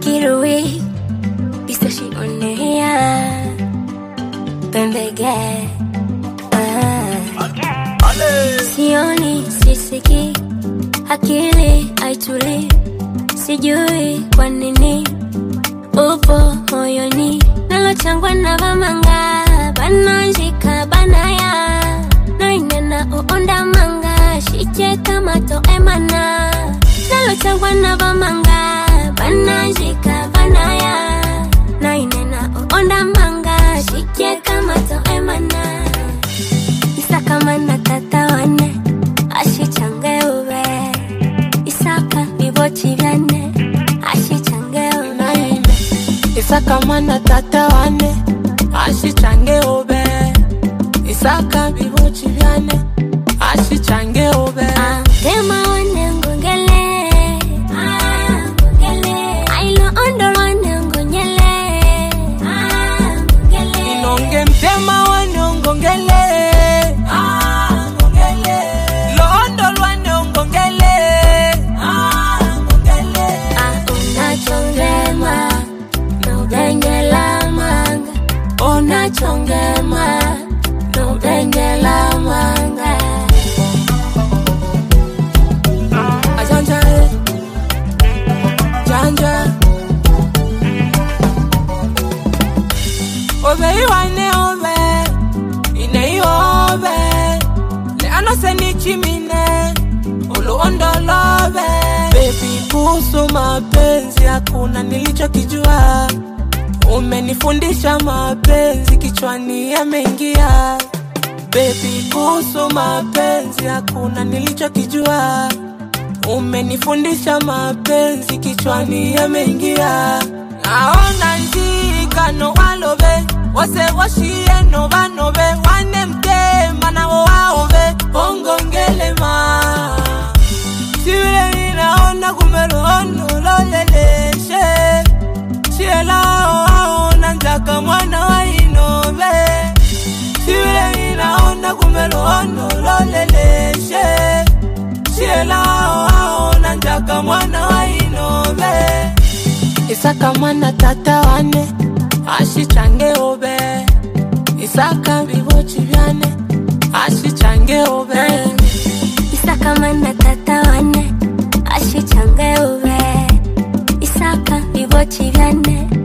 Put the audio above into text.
Kirui Pistashi onea Pembege ah. Sioni, sisiki Akili haituli Sijui kwa nini Upo moyoni Nalochangwa na vamanga Bananjika banaya Nainena uonda manga Shiche kama to emana Nalochangwa na vamanga Bananjika banaya Nainena uonda manga Shiche kama to emana Isaka mana tata wane Ashichange ube Isaka vivochi vyane Ashichange ube Isaka mana tata wane ashichange ube Isaka bibochi byane ashichange ube Ah, Tema wane ngongele Ah, ngongele Ailo ondo wane ngonyele Ah, ngongele Inonge mtema wane ongongele Ah, ngongele Londo lwane ongongele Ah, ngongele Ah, unachongema Nubengela manga Unachongema Nubengela manga Ajanja eh. Janja Obe iwane obe Ine obe Le anose ni chimine Uluondo lobe Baby kuhusu mapenzi Hakuna nilichokijua Umenifundisha mapenzi Kichwani yameingia Baby kuhusu mapenzi Hakuna nilichokijua Umenifundisha mapenzi kichwani yameingia. Naona njikano walobe wose washie no banobe wane mtema nawo waobe ongongelema sivile ninaona kumerohono loleleshe shielao aona njaka mwana wa inobe sivile ninaona kumerohono loleleshe shielao aona njaka mwana wa inobe isaka mwana tata wane ashichange obe isaka bibochi byane ashichange obe Isaka mana tata wane Ashichange ube Isaka vivochi vyane